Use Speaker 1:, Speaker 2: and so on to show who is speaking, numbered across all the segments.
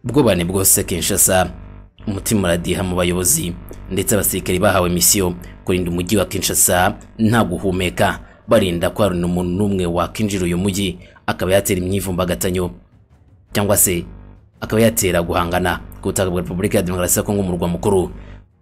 Speaker 1: ubwubahane bwose Kinshasa umutima uradiha mu bayobozi ndetse abasirikare bahawe misiyo kurinda umujyi wa Kinshasa nta guhumeka barinda ko hari umuntu n'umwe wakinjira uyu mujyi akaba yatera imyivumbagatanyo cyangwa se akaba yatera guhangana ku butaka bwa Repubulika ya Demokarasi ya Kongo mu murwa mukuru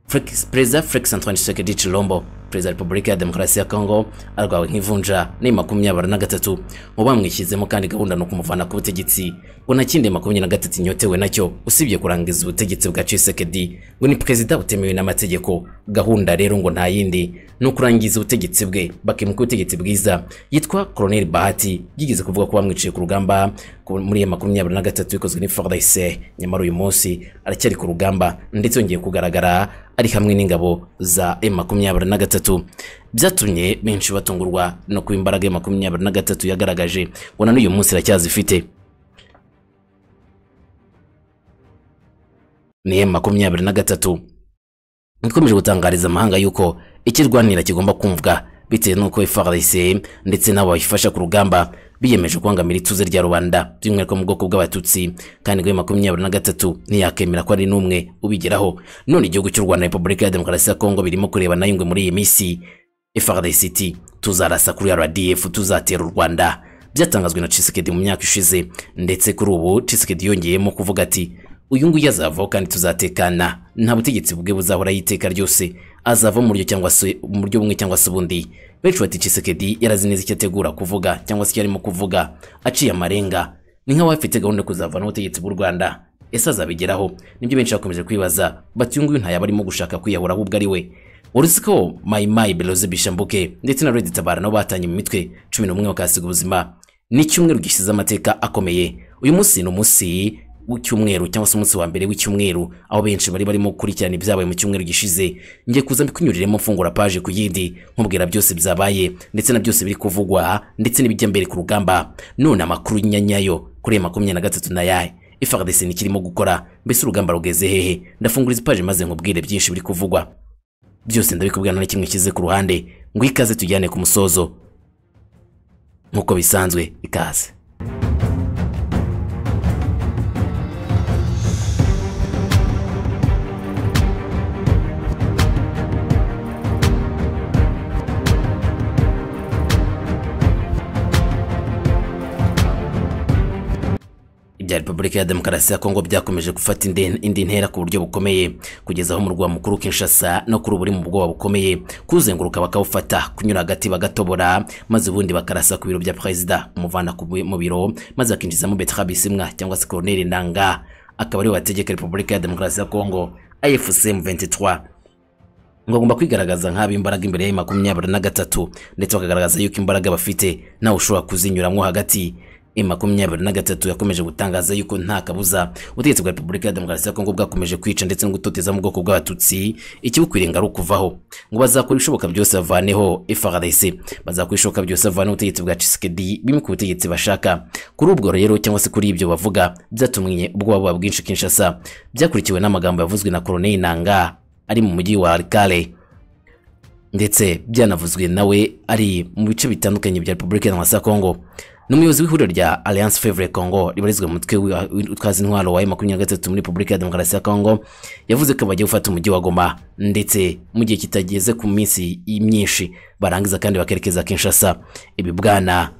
Speaker 1: Felix- Perezida Felix Antoine Tshisekedi Chilombo Perezida wa Repubulika ya Demokarasi ya Kongo arwawe nk'ivunja ni makumyabiri na gatatu mu bamwishyizemo kandi gahunda ni ukumuvana ku butegetsi ngo nta kindi makumyabiri na gatatu inyotewe nacyo usibye kurangiza ubutegetsi bwa Tshisekedi ngo ni perezida utemewe n'amategeko gahunda rero ngo nta yindi ni ukurangiza ubutegetsi bwe bakimuka ubutegetsi bwiza yitwa Colonel Bahati yigeze kuvuga ko bamwiciye ku rugamba ku- muri ya makumyabiri na gatatu ikozwe n'Ifardayise nyamara uyu munsi aracyari ku rugamba ndetse yongeye kugaragara ari hamwe n'ingabo za M23 byatumye benshi batungurwa no kuba imbaraga ya makumyabiri na gatatu yagaragaje ngo na n'uyu munsi iracyazifite ni M23 ikomeje gutangariza amahanga yuko ikirwanira kigomba kumvwa bitewe n'uko FARDC ndetse n'abo bayifasha ku rugamba biyemeje kubangamira ituze rya rubanda by'umwihariko mu bwoko bw'abatutsi kandi ngo makumyabiri na gatatu ntiyakemera ko ari n'umwe ubigeraho none igihugu cy'u Rwanda Repubulika ya Demokarasi ya Kongo birimo kurebana n'ingwe muri iyi minsi FARDC iti tuzarasa kuri RDF tuzatera u Rwanda byatangazwe na Tshisekedi mu myaka ishize ndetse kuri ubu Tshisekedi yongeyemo kuvuga ati uyu nguyu azavaho kandi tuzatekana nta butegetsi bwe buzahoraho iteka ryose azava mu buryo cyangwa se mu buryo bumwe cyangwa se ubundi benshi bati Tshisekedi yarazi neza icyo ategura kuvuga cyangwa se icyo arimo kuvuga aciye amarenga ni nk'aho afite gahunda yo kuzavana ubutegetsi bw'u Rwanda ese azabigeraho nibyo benshi bakomeje kwibaza bati uyu nguyu ntayaba arimo gushaka kwiyahura ahubwo ari we wari uzi ko mayimayi beroze bishambuke ndetse na redi tabara nabo batanye mu mitwe cumi n'umwe bakahasiga ubuzima ni icyumweru gishyize amateka akomeye uyu munsi ni umunsi w'icyumweru cyangwa se umunsi wa mbere w'icyumweru aho benshi bari barimo gukurikirana ibyabaye mu cyumweru gishize ngiye kuza mbikunyuriremo mfungura paje ku yindi nkubwira byose byabaye ndetse na byose biri kuvugwa ndetse n'ibijya mbere ku rugamba none amakuru nyanyayo kuri ya makumyabiri na gatatu na yaye ifardesi ni kirimo gukora mbese urugamba rugeze hehe ndafungura izi paje maze nkubwire byinshi biri kuvugwa byose ndabikubwira nta na kimwe kize ku ruhande ngo ikaze tujyane ku musozo nk'uko bisanzwe ikaze ibya Repubulika ya Demokarasi ya Kongo byakomeje gufata indi, indi ntera ku buryo bukomeye kugeza aho umurwa mukuru Kinshasa no kuri buri mu bwoba bukomeye kuzenguruka bakawufata kunyura hagati bagatobora maze ubundi bakarasa ku biro bya perezida kumuvana ku bi- mu biro maze akinjizamo Bertrand Bisimwa cyangwa se Colonel Nanga akaba ariwe wategeka Repubulika ya Demokarasi ya Kongo AFC M23 ngo bagomba kwigaragaza nk'aba imbaraga imbere ya makumyabiri na gatatu ndetse bakagaragaza yuko imbaraga bafite nawe ushobora kuzinyuramo hagati i makumyabiri na gatatu yakomeje gutangaza yuko nta kabuza ubutegetsi bwa repubulika ya demokarasi ya kongo bwakomeje kwica ndetse no gutoteza mu bwoko bw'abatutsi ikibukwiriye ngo ari ukuvaho ngo bazakora ibishoboka byose bavaneho FARDC bazakora ibishoboka byose bavaneho ubutegetsi bwa Tshisekedi bimwe ku butegetsi bashaka kuri ubwo rero cyangwa se kuri ibyo bavuga byatumye ubwoba buba bwinshi Kinshasa byakurikiwe n'amagambo yavuzwe na Colonel Nanga ari mu mujyi wa Kale ndetse byanavuzwe nawe ari mu bice bitandukanye bya Repubulika ya Demokarasi ya Kongo ni umuyobozi w'ihuriro rya Alliance Favre Congo ribarizwa mu mutwe wa- w'utwaza intwaro wa M23 muri Repubulika ya Demokarasi ya Kongo yavuze ko bagiye gufata umujyi wa Goma ndetse mu gihe kitageze ku minsi myinshi barangiza kandi bakerekeza Kinshasa ibi bwana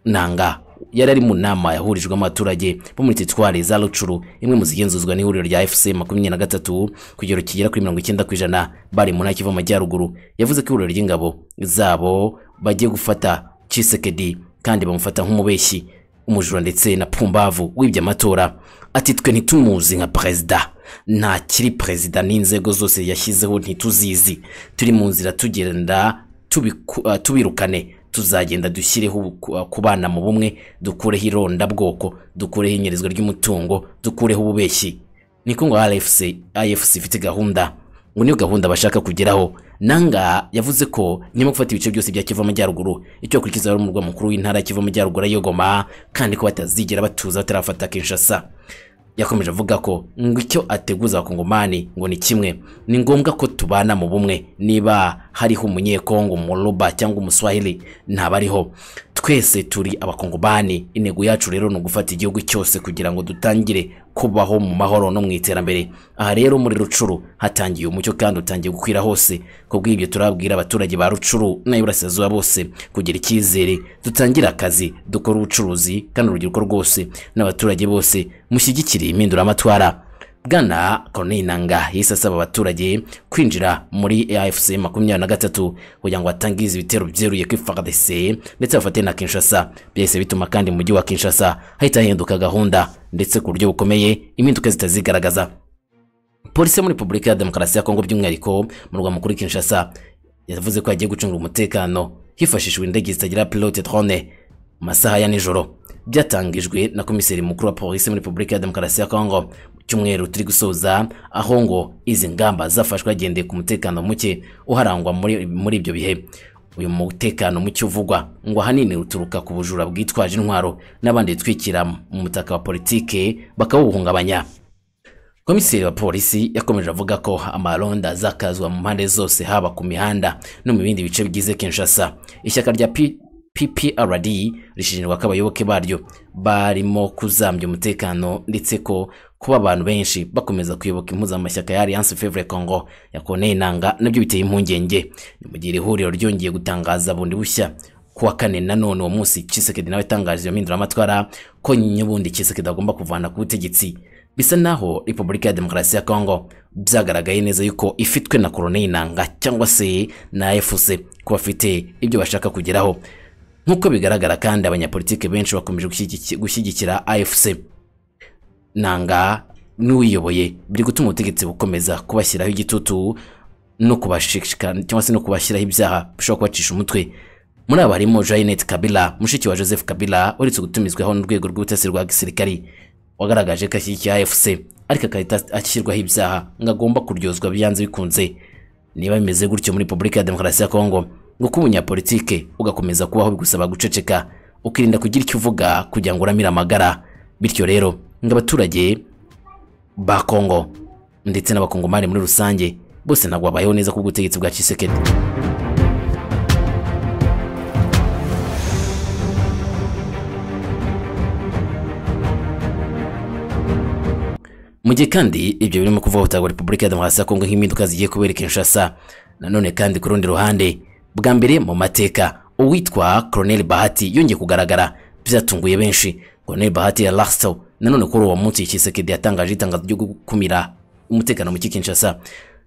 Speaker 1: nanga yari ari mu nama yahurijwemo abaturage bo muri teritwari za rucuru imwe mu zigenzuzwa n'ihuriro rya fc makumyabiri na gatatu ku kigero kigera kuri mirongo icyenda ku ijana bari mu ntara kiva mu majyaruguru yavuze ko ihuriro ry'ingabo zabo bagiye gufata cisekedi kandi bamufata nk'umubeshyi umujura ndetse na pumbavu wibye amatora ati twe ntitumuzi nka perezida nta kiri perezida n'inzego zose yashyizeho ntituzizi turi mu nzira tugenda tubiku- uh, tubirukane tuzagenda dushyireho ubu- uh, kubana mu bumwe dukureho irondabwoko dukureho inyerezwa ry'umutungo dukureho ububeshyi niko ngo RFC IFC ifite gahunda ngo niyo gahunda bashaka kugeraho nanga yavuze ko nyuma yo gufata ibice byose bya Kivu Amajyaruguru icyo bakurikiza ari umurwa mukuru w'intara ya Kivu Amajyaruguru ariyo Goma kandi ko batazigera batuza batarafata Kinshasa yakomeje avuga ko ngo icyo ateguza abakongomani ngo ni kimwe ni ngombwa ko tubana mu bumwe niba hariho umunyekongo umuruba cyangwa umuswahili ntabariho twese turi abakongomani intego yacu rero ni ugufata igihugu cyose kugira ngo dutangire kubaho mu mahoro no mu iterambere aha rero muri rucuru hatangiye umucyo kandi utangiye gukwira hose ku bw'ibyo turabwira abaturage ba rucuru n'ay'iburasirazuba bose kugira icyizere dutangire akazi dukore ubucuruzi kandi urubyiruko rwose n'abaturage bose mushyigikire impinduramatwara bwana Corneille Nangaa yahise asaba abaturage kwinjira muri AFC makumyabiri na gatatu kugira ngo batangize ibitero byeruye kuri FARDC ndetse bafate na Kinshasa byahise bituma kandi mu mujyi wa Kinshasa hahita hahinduka gahunda ndetse ku buryo bukomeye impinduka zitazigaragaza polisi yo muri Repubulika ya Demokarasi ya Kongo by'umwihariko mu rwa mukuru Kinshasa yavuze ko yagiye gucungira umutekano hifashishijwe indege zitagira pilote drone mu masaha ya nijoro byatangijwe na komiseri mukuru wa polisi muri Repubulika ya Demokarasi ya Kongo mu cyumweru turi gusoza aho ngo izi ngamba zafashwe hagendeye ku mutekano muke uharangwa muri, muri ibyo bihe uyu mutekano muke uvugwa ngo ahanini uturuka ku bujura bwitwaje intwaro n'abandi bitwikira mu mutaka wa politike bakawuhungabanya komiseri wa polisi yakomeje avuga ko amaronda azakazwa mu mpande zose haba ku mihanda no mu bindi bice bigize Kinshasa ishyaka rya P- PPRD rishinjwa ko abayoboke baryo barimo kuzambya umutekano ndetse ko kuba abantu benshi bakomeza kuyoboka impuzamashyaka ya Alliance Fevre Congo ya Corneille Nangaa nabyo biteye impungenge ni mu gihe iri huriro ryongeye gutangaza bundi bushya kuwa kane nanone uwo munsi Tshisekedi nawe yatangaje iyo mpinduramatwara ko nyubundi Tshisekedi agomba kuvana ku butegetsi bisa naho Repubulika ya Demokarasi ya Kongo byagaragaye neza yuko ifitwe na Corneille Nangaa cyangwa se na AFC ko bafite ibyo bashaka kugeraho nk'uko bigaragara kandi abanyapolitike benshi bakomeje gushyigiki- gushyigikira AFC Nangaa n'uwiyoboye biri gutuma ubutegetsi bukomeza kubashyiraho igitutu no kubashishikara cyangwa se no kubashyiraho ibyaha bishobora kubacisha umutwe muri aba harimo Janet Kabila mushiki wa Joseph Kabila uretse gutumizwaho n'urwego rw'ubutasi rwa gisirikari wagaragaje ko ashyigikiye AFC ariko agahita ashyirwaho ibyaha ngo agomba kuryozwa byanze bikunze niba bimeze gutyo muri Repubulika ya Demokarasi ya Kongo ngo kuba umunyapolitike ugakomeza kubaho bigusaba guceceka ukirinda kugira icyo uvuga kugira ngo uramire amagara bityo rero ngo abaturage ba Kongo ndetse n'abakongomani muri rusange bose ntabwo babayeho neza ku bw'ubutegetsi bwa Tshisekedi mu gihe kandi ibyo birimo kuvugutirwa repubulika ya demokarasi ya kongo nk'impinduka zigiye kubera i kinshasa nanone kandi ku rundi ruhande bwa mbere mu mateka uwitwa colonel bahati yongeye kugaragara byatunguye benshi colonel bahati ya lasto nanone kuri uwo munsi Tshisekedi yatangaje itangazo ryo gukumira umutekano muke kinshasa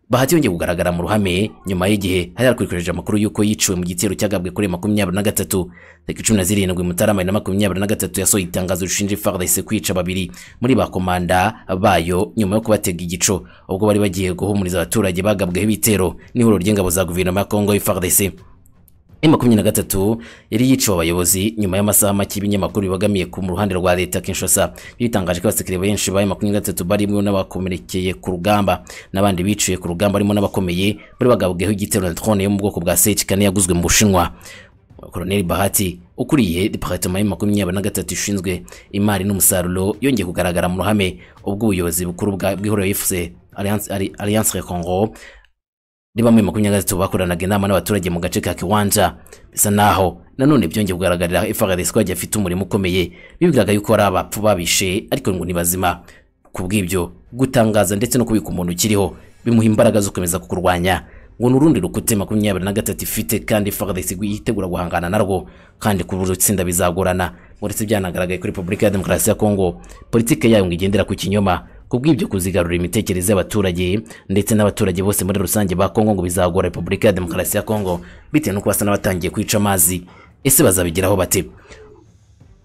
Speaker 1: bahati yongeye kugaragara mu ruhame nyuma y'igihe hari hakurikije amakuru y'uko yiciwe mu gitero cyagabwe kuri makumyabiri na gatatu tariki cumi na zirindwi mutarama na makumyabiri na gatatu yasohoye itangazo rishinja FARDC kwica babiri muri ba komanda bayo nyuma yo kubatega igico ubwo bari bagiye guhumuriza abaturage bagabweho ibitero n'ihuriro ry'ingabo za guverinoma ya Kongo FARDC makumyabiri na gatatu yari yiciwe abayobozi nyuma y'amasaha make y'ibinyamakuru bibogamiye ku mu ruhande rwa leta Kinshasa bitangaje ko abasekere benshi ba makumyabiri na gatatu barimo n'abakomerekeye ku rugamba n'abandi biciwe ku rugamba barimo n'abakomeye bari bagabweho igitero na drone yo mu bwoko bwa Sekikane yaguzwe mu Bushinwa Colonel Bahati ukuriye departement ya makumyabiri na gatatu ishinzwe imari n'umusaruro yongeye kugaragara mu ruhame ubwo ubuyobozi bukuru bwa- bw'ihuriro yifuse Alliance Alli- Alliance Recongo ni bamwe makumyabiri na gatatu bakoranaga inama n'abaturage mu gace ka Kiwanja bisa naho nanone byongeye kugaragarira FARDC ko yagiye afite umurimo ukomeye bibwiraga yuko ari abapfu babishe ariko ngo ni bazima ku bw'ibyo gutangaza ndetse no kubika umuntu ukiriho bimuha imbaraga zo gukomeza kukurwanya ngo ni urundi rukute makumyabiri na gatatu ifite kandi FARDC yitegura guhangana narwo kandi ku buri tsinda bizagorana uretse byanagaragaye kuri Repubulika ya Demokarasi ya Kongo politike yayo ngo igendera ku kinyoma ku bw'ibyo kuzigarura imitekerereze y'abaturage ndetse n'abaturage bose muri rusange ba Kongo ngo bizagora Repubulika ya Demokarasi ya Kongo bitewe nuko basa n'abatangiye kwica amazi ese bazabigeraho bate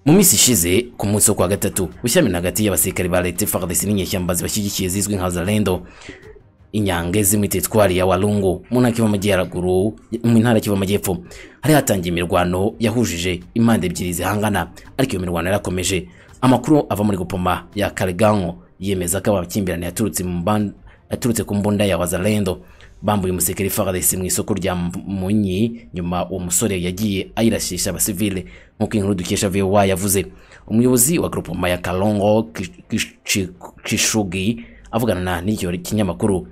Speaker 1: mu minsi ishize ku munsi wo kwa gatatu bushyamirana hagati y'abasirikare ba leta FARDC n'inyeshyamba zibashyigikiye zizwi nka Zalendo inyange zimwe tetwari ya Walungu mu ntara y'amajyaruguru mu ntara y'amajyepfo hari hatangiye imirwano yahujije impande ebyiri zihangana ariko iyo mirwano yarakomeje amakuru ava muri gupoma ya Kalegango yemeza ko amakimbirane yaturutse mu mban- yaturutse ku mbunda ya Wazalendo bambuye umusekeri FARDC mu isoko rya Munyi nyuma uwo musore yagiye ayirashisha abasivile nk'uko inkuru dukesha VOA yavuze umuyobozi wa groupement ya Kalongo Kish- Kish- Kishugi avugana na n'icyo kinyamakuru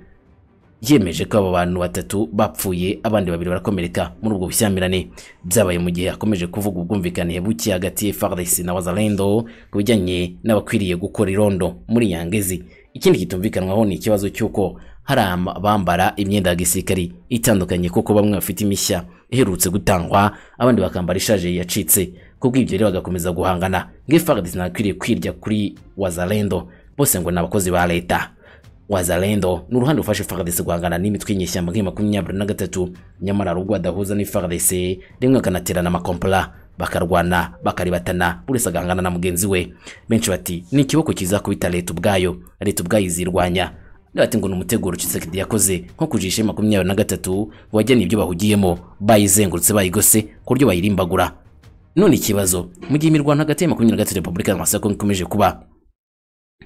Speaker 1: yemeje ko abo bantu batatu bapfuye abandi babiri barakomereka muri ubwo bushyamirane byabaye mu gihe akomeje kuvuga ubwumvikane buke hagati ya FARDC na Wazalendo ku bijyanye n'abakwiriye gukora irondo muri Nyangezi ikindi kitumvikanwaho ni ikibazo cy'uko hari abambara imyenda ya gisirikari itandukanye kuko bamwe bafite imishya iherutse gutangwa abandi bakambara ishaje yacitse kubw'ibyo rero bagakomeza guhangana ngo FARDC ntakwiriye kwirya kuri Wazalendo bose ngo ni abakozi ba leta Wazalendo ni uruhande rufasha FARDC guhangana n'imitwe y'inyeshyamba nk'iyi makumyabiri na gatatu nyamara rubwo adahuza n'FARDC rimwe akanaterana amakompla bakarwana bakaribatana buri wese agahangana na mugenzi we benshi bati ni ikiboko kizakubita leta ubwayo leta ubwayo izirwanya bati ngo ni umuteguro Tshisekedi yakoze nko kujisha iyi makumyabiri na gatatu wajyana ibyo bahugiyemo bayizengurutse bayigose ku buryo bayirimbagura none ikibazo mu gihe imirwano hagati ya makumyabiri na gatatu repubulika ya Rwanda ikomeje kuba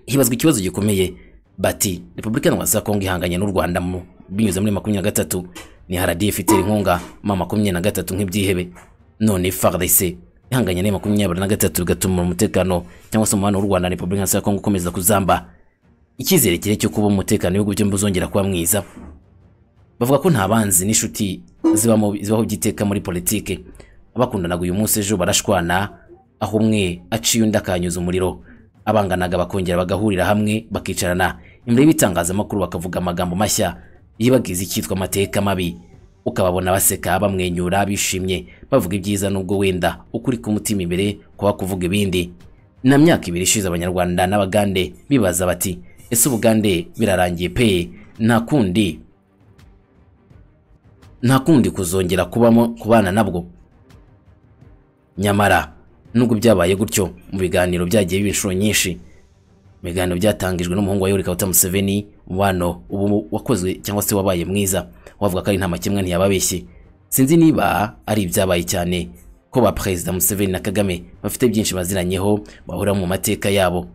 Speaker 1: hibazwa ikibazo gikomeye bati repubulika ya Kongo ihanganye n'u Rwanda mu binyuze muri makumyabiri na gatatu ni RDF itera inkunga ma makumyabiri na gatatu nk'ibyihebe none FARDC ihanganye na makumyabiri na gatatu bigatuma umutekano cyangwa se umubano w'u Rwanda na repubulika ya Kongo ukomeza kuzamba icyizere kire cyo kuba umutekano w'ibihugu byombi uzongera kuba mwiza bavuga ko nta banzi n'inshuti zibamo zibaho by'iteka muri politike abakundanaga uyu munsi ejo barashwana aho umwe aciye undi akanyuza umuriro abanganaga bakongera bagahurira hamwe bakicarana imbere y'ibitangazamakuru bakavuga amagambo mashya yibagiza icyitwa amateka mabi ukababona baseka bamwenyura bishimye bavuga ibyiza nubwo wenda ukuri k'umutima imbere kuba kuvuga ibindi na myaka ibiri ishize abanyarwanda n'abagande bibaza bati ese ubugande birarangiye pe nta kundi nta kundi kuzongera kubamo kubana nabwo nyamara nubwo byabaye gutyo mu biganiro byagiye biba inshuro nyinshi mu biganiro byatangijwe n'umuhungu wa Yoweri Kaguta Museveni umubano ubu wakozwe cyangwa se wabaye mwiza wavuga ko ari nta makemwa ntiyababeshye sinzi niba ari ibyabaye cyane ko ba Perezida Museveni na Kagame bafite byinshi baziranyeho bahura mu mateka yabo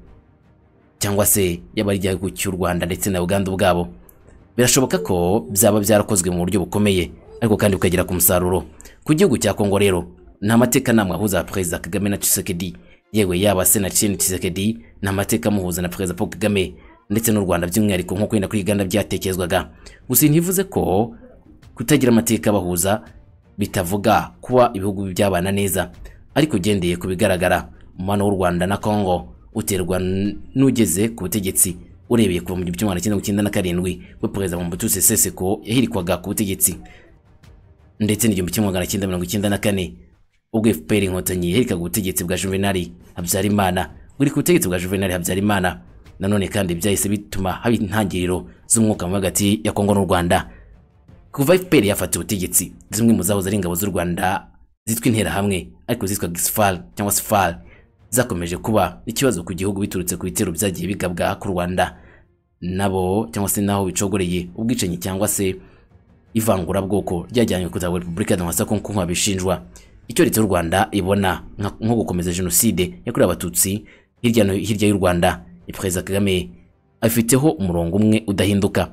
Speaker 1: cyangwa se yaba ari igihugu cy'u Rwanda ndetse na Uganda ubwabo birashoboka ko byaba byarakozwe mu buryo bukomeye ariko kandi bukagera ku musaruro ku gihugu cya Kongo rero nta mateka namwe ahuza perezida Kagame na Tshisekedi yewe yaba se na Etienne Tshisekedi nta mateka amuhuza na perezida Paul Kagame ndetse n'u Rwanda by'umwihariko nk'uko wenda kuri Uganda byatekerezwaga gusa ntibivuze ko kutagira amateka abahuza bitavuga kuba ibihugu byabana neza ariko ugendeye ku bigaragara umubano w'u Rwanda na Congo uterwa n'ugeze ku butegetsi urebeye kuva mu gihumbi kimwe magana na karindwi ubwo perezida Mobutu Sese Seko yahirikwaga ku butegetsi ndetse n'igihumbi kimwe magana cyenda mirongo icyenda na kane ubwo FPR inkotanyi yaherikaga ubutegetsi bwa Juvenal Habyarimana buri ku butegetsi bwa Juvenal Habyarimana nanone kandi byahise bituma haba intangiriro z'umwuka mubi hagati ya Kongo n'u Rwanda kuva FPR yafata ubutegetsi zimwe mu zahoze ari ingabo z'u Rwanda zitwa interahamwe ariko zitwa Gisfal cyangwa Sfal zakomeje kuba ikibazo ku gihugu biturutse ku bitero byagiye bigabwa ku Rwanda nabo cyangwa se naho bicogoreye ubwicanyi cyangwa se ivangurabwoko ryajyanywe kuzaba Repubulika Demokarasi ya Kongo nk'uko babishinjwa icyo leta y'u Rwanda ibona nko gukomeza jenoside yakorewe abatutsi hirya no hirya y'u Rwanda Perezida Kagame afiteho umurongo umwe udahinduka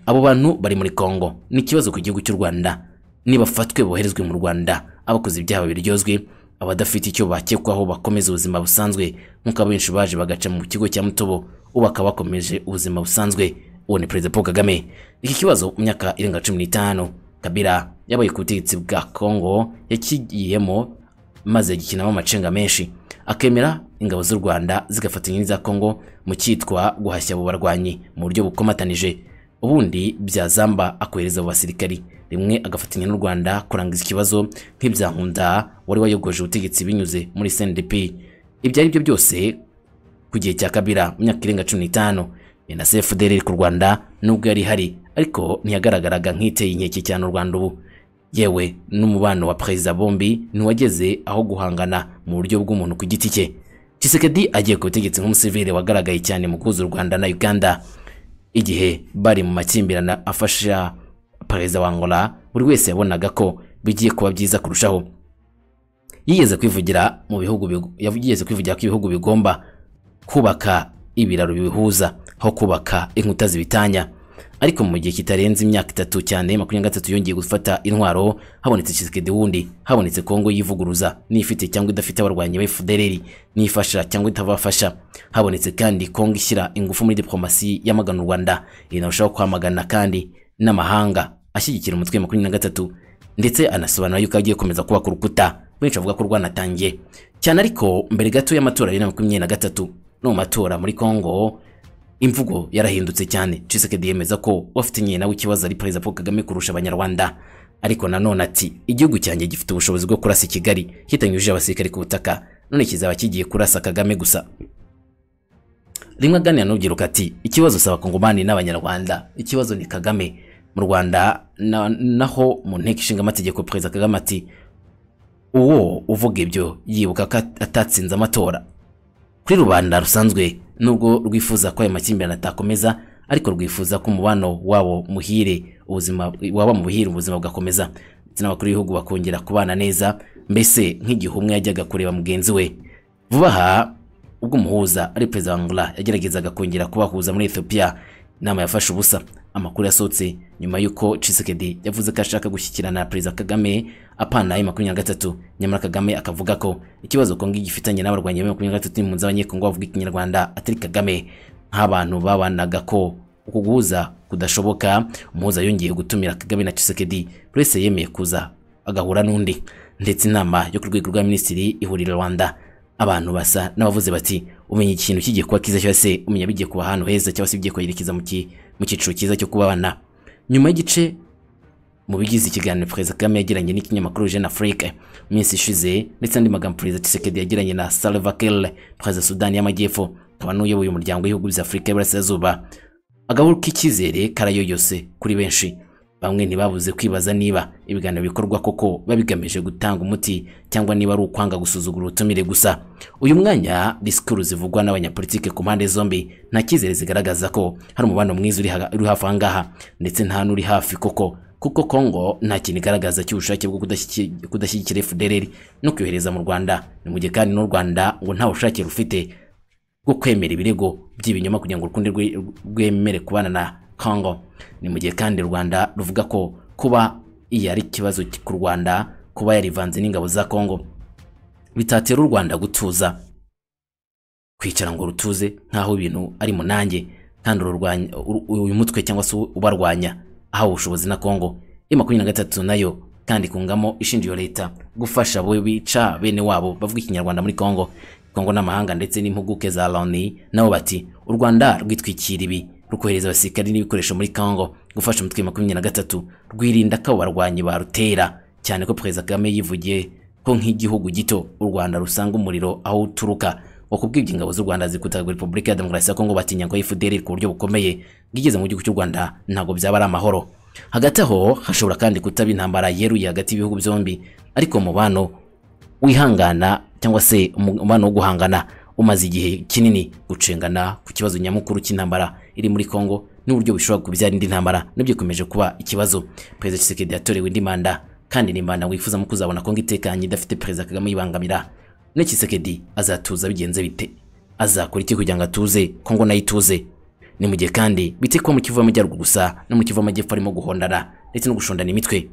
Speaker 1: abo bantu bari muri Kongo ni ikibazo ku gihugu cy'u Rwanda nibafatwe boherezwe mu Rwanda abakoze ibyaha biryozwe abadafite icyo bakekwaho bakomeza ubuzima busanzwe nk'uko abenshi baje bagaca mu kigo cya Mutobo ubu bakaba bakomeje ubuzima busanzwe uwo ni Perezida Paul Kagame iki kibazo mu myaka irenga cumi n'itanu Kabila yabaye ku butegetsi bwa Kongo yakigiyemo maze gikinamo amacenga menshi akemera ingabo z'u Rwanda zigafatanya n'iza Kongo mu cyitwa guhashya abo barwanyi mu buryo bukomatanije ubundi byazamba akohereza abo basirikari rimwe agafatanya n'u Rwanda kurangiza ikibazo nk'ibya Nkunda wari wayogoje ubutegetsi binyuze muri CNDP ibyo ari byo byose ku gihe cya Kabila mu myaka irenga 15 ni na CFDR iri ku Rwanda nubwo yari hari ariko ntiyagaragaraga nk'iteye inkeke cyane u Rwanda ubu yewe n'umubano wa perezida bombi ntiwageze aho guhangana mu buryo bw'umuntu ku giti cye Tshisekedi agiye ku butegetsi nk'umusivile wagaragaye cyane mu kuza u Rwanda na Uganda igihe bari mu makimbirane afasha perezida wa Angola buri wese yabonaga ko bigiye kuba byiza kurushaho yigeze kwivugira mu bihugu yigeze kwivugira ko ibihugu bigomba kubaka ibiraro bibihuza aho kubaka inkuta zibitanya ariko mu gihe kitarenze imyaka itatu cyane makumyabiri na gatatu yongeye gufata intwaro habonetse Tshisekedi wundi habonetse Kongo yivuguruza n'ifite cyangwa idafite abarwanyi ba FDLR n'ifasha cyangwa itabafasha habonetse kandi Kongo ishyira ingufu muri diplomasi yamagana u Rwanda inarushaho kwamagana kandi n'amahanga ashyigikira umutwe wa makumyabiri na gatatu ndetse anasobanura yuko agiye gukomeza kubaka urukuta benshi bavuga ko rwanatangiye cyane ariko mbere gato y'amatora ya bibiri na makumyabiri na gatatu no mu matora muri Kongo imvugo yarahindutse cyane Tshisekedi yemeza ko wafitanye nawe ikibazo ari perezida Paul Kagame kurusha abanyarwanda ariko nanone ati igihugu cyanjye gifite ubushobozi bwo kurasa i Kigali kitanyujije abasirikare ku butaka none kizaba kigiye kurasa Kagame gusa rimwe aganira n'urubyiruko ati ikibazo si abakongomani n'abanyarwanda ikibazo ni Kagame mu Rwanda na- naho mu nteko ishinga amategeko perezida Kagame ati uwo uvuga ibyo yibuka ko at- atatsinze amatora kuri rubanda rusanzwe nubwo rwifuza ko ayo makimbirane atakomeza ariko rwifuza ko umubano wabo muhire ubuzima waba muhire ubuzima bugakomeza ndetse n'abakuru b'ibihugu bakongera kubana neza mbese nk'igihe umwe yajyaga kureba mugenzi we vuba aha ubwo umuhuza ari perezida wa Angola yageragezaga kongera kubahuza muri Ethiopia inama yafashe ubusa amakuru yasohotse nyuma y'uko Tshisekedi yavuze ko ashaka gushyikirana na perezida Kagame apana ayo makumyabiri na gatatu nyamara Kagame akavuga ko ikibazo Kongo igifitanye n'abarwanyi ba makumyabiri na gatatu n'impunzi z'abanyekongo bavuga ikinyarwanda atari Kagame nk'abantu babanaga ko uku guhuza kudashoboka umuhuza yongeye gutumira Kagame na Tshisekedi buri wese yemeye kuza agahura n'undi ndetse inama yo ku rwego rwa minisitiri ihurira Rwanda abantu basa n'abavuze bati umenya ikintu kigiye kuba cyiza cyangwa se umenya bigiye kuba ahantu heza cyangwa se bigiye kuyerekeza mu ki- mu cyiciro cyiza cyo kubabana nyuma y'igice mu bigize ikiganiro perezida kagame yagiranye n'ikinyamakuru jeune afrique mu minsi ishize ndetse n'andi magambo perezida tshisekedi yagiranye na salva kiir perezida wa sudani y'amajyepfo akaba n'uyoboye umuryango w'ibihugu bya afurika y'iburasirazuba agahuru k'icyizere karayoyose kuri benshi bamwe ntibabuze kwibaza niba ibiganiro bikorwa koko biba bigamije gutanga umuti cyangwa niba ari ukwanga gusuzugura ubutumire gusa uyu mwanya disikuru zivugwa n'abanyapolitike ku mpande zombi nta cyizere zigaragaza ko hari umubano mwiza uri haga- uri hafi aha ngaha ndetse nta n'uri hafi koko kuko Kongo nta kintu igaragaza cy'ubushake bwo kudashyi- kudashyigikira FDLR no kuyohereza mu Rwanda ni mu gihe kandi n'u Rwanda ngo nta bushake rufite bwo kwemera ibirego by'ibinyoma kugira ngo urukundo rwe- rwemere kubana na Congo ni mu gihe kandi u Rwanda ruvuga ko kuba iyi ari ikibazo ki- ku Rwanda kuba yarivanze n'ingabo za Congo bitatera u Rwanda gutuza kwicara ngo rutuze nkaho ibintu ari munange kandi ururwanya uru- uyu mutwe cyangwa se ubarwanya ahawe ubushobozi na Congo ya makumyabiri na gatatu nayo kandi kungamo ishinja iyo leta gufasha abo bica bene wabo bavuga ikinyarwanda muri Congo Congo n'amahanga ndetse n'impuguke za Loni nabo bati u Rwanda rwitwikira ibi rukohereza abasirikari n'ibikoresho muri Congo gufasha umutwe wa makumyabiri na gatatu rwirinda ko abo barwanyi barutera cyane ko Perezida Kagame yivugiye ko nk'igihugu gito u Rwanda rusanga umuriro aho uturuka wakubwibye ingabo z'u Rwanda zikutaga Repubulika ya Demokarasi ya Kongo batinya ko FDLR ku buryo bukomeye bwigeze mu gihugu cy'u Rwanda ntabwo byaba ari amahoro hagati aho hashobora kandi kutaba intambara yeruye hagati y'ibihugu byombi ariko umubano wihangana cyangwa se umu- umubano wo guhangana umaze igihe kinini gucengana ku kibazo nyamukuru cy'intambara iri muri Kongo n'uburyo bishobora kubyara indi ntambara nabyo bikomeje kuba ikibazo Perezida Tshisekedi yatorewe indi manda kandi ni manda wifuzamo kuzabona Kongo itekanye idafite Perezida Kagame yibangamira ne Tshisekedi azatuza bigenze bite azakora iki kugira ngo atuze Kongo nayo ituze ni mu gihe kandi bite ko mu Kivu y'Amajyaruguru gusa no mu Kivu y'Amajyepfo arimo guhondana ndetse no gushondana imitwe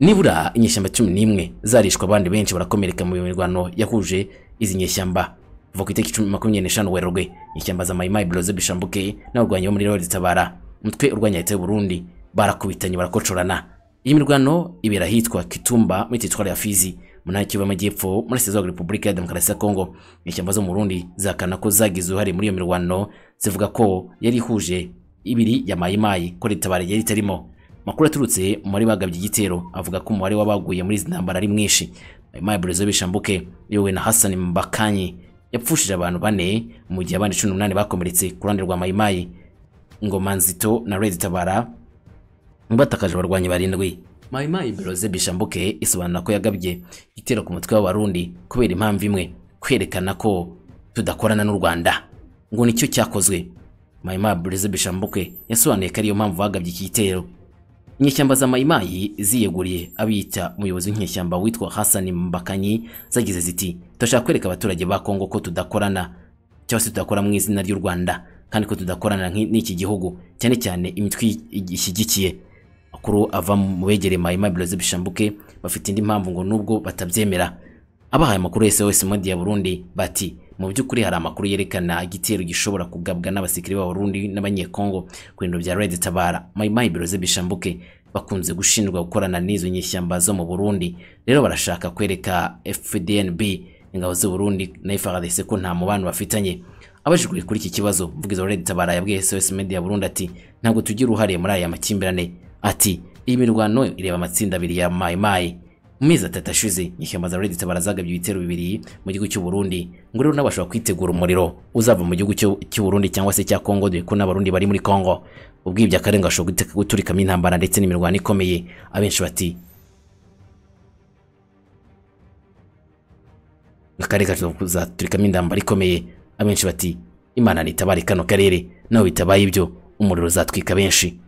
Speaker 1: nibura inyeshyamba cumi n'imwe zarishwa abandi benshi barakomereka mu mirwano yahuje izi nyeshyamba kuva ku itariki cumi makumyabiri n'eshanu werurwe inyeshyamba za mayimayi biroze bishambuke n'abarwanyi bo muri rero ritabara umutwe urwanya leta y'u Burundi barakubitanye barakocorana iyi mirwano ibera ahitwa Kitumba muri teritwari ya Fizi mu ntara y'Ikivu y'Amajyepfo muri Sezog Repubulika ya Demokarasi ya Kongo inyeshyamba zo mu Burundi zahakana ko zagize uruhare muri iyo mirwano zivuga ko yari ihuje ibiri ya mayimayi ko ritabara yari itarimo Amakuru aturutse muri bagabye igitero avuga ko umubare w'abaguye muri izi ntambara ari mwinshi. Mayimayi Brezo bishambuke yowe na Hassan Mbakanyi yapfushije abantu bane mu gihe abandi cumi n'umunani bakomeretse ku ruhande rwa Mayimayi. Ngoma Nzito na Red Tabara batakaje abarwanyi barindwi mayimayi biroze bishambuke isobanura ko yagabye igitero ku mutwe w'abarundi kubera impamvu imwe kwerekana ko tudakorana n'u rwanda ngo nicyo cyakozwe mayimayi biroze bishambuke yasobanuye ko ariyo mpamvu bagabye iki gitero inyeshyamba za mayimayi ziyeguriye abiyita umuyobozi w'inyeshyamba witwa hasani mbakanyi zagize ziti turashaka kwereka abaturage ba kongo ko tudakorana cyangwa se tudakora mu izina ry'u Rwanda kandi ko tudakorana nk'i- n'iki gihugu cyane cyane imitwe i- ishyigikiye makuru ava mu begereye Mahima Blaise Bishambuke bafite indi mpamvu ngo nubwo batabyemera abahaye amakuru yose wese modi ya Burundi bati mu by'ukuri hari amakuru yerekana igitero gishobora kugabwa n'abasirikare b'abarundi n'abanyekongo ku bintu bya red tabara mayimayi biroze bishambuke bakunze gushinjwa gukorana n'izo nyishyamba zo mu burundi rero barashaka kwereka fdnb ingabo z'u burundi na ifrdc ko nta mubano bafitanye abajijwe kuri iki kibazo umuvugizi wa red tabara yabwiye sos media burundi ati ntabwo tugira uruhare muri aya makimbirane ati iyi mirwano ireba amatsinda abiri ya mayimayi mu mezi atatu ashize nyishyamba za Reddit barazagabye ibitero bibiri mu gihugu cy'u Burundi ngo rero nabashobora kwitegura umuriro uzava mu gihugu cy'u- cy'u Burundi cyangwa se cya Congo dore ko n'abarundi bari muri Congo ubwibye akarenga ashobora gute- guturikamo intambara ndetse n'imirwano ikomeye abenshi bati akarere gashobora kuzaturikamo intambara ikomeye abenshi bati imana nitabare kano karere naho bitabaye ibyo umuriro uzatwika benshi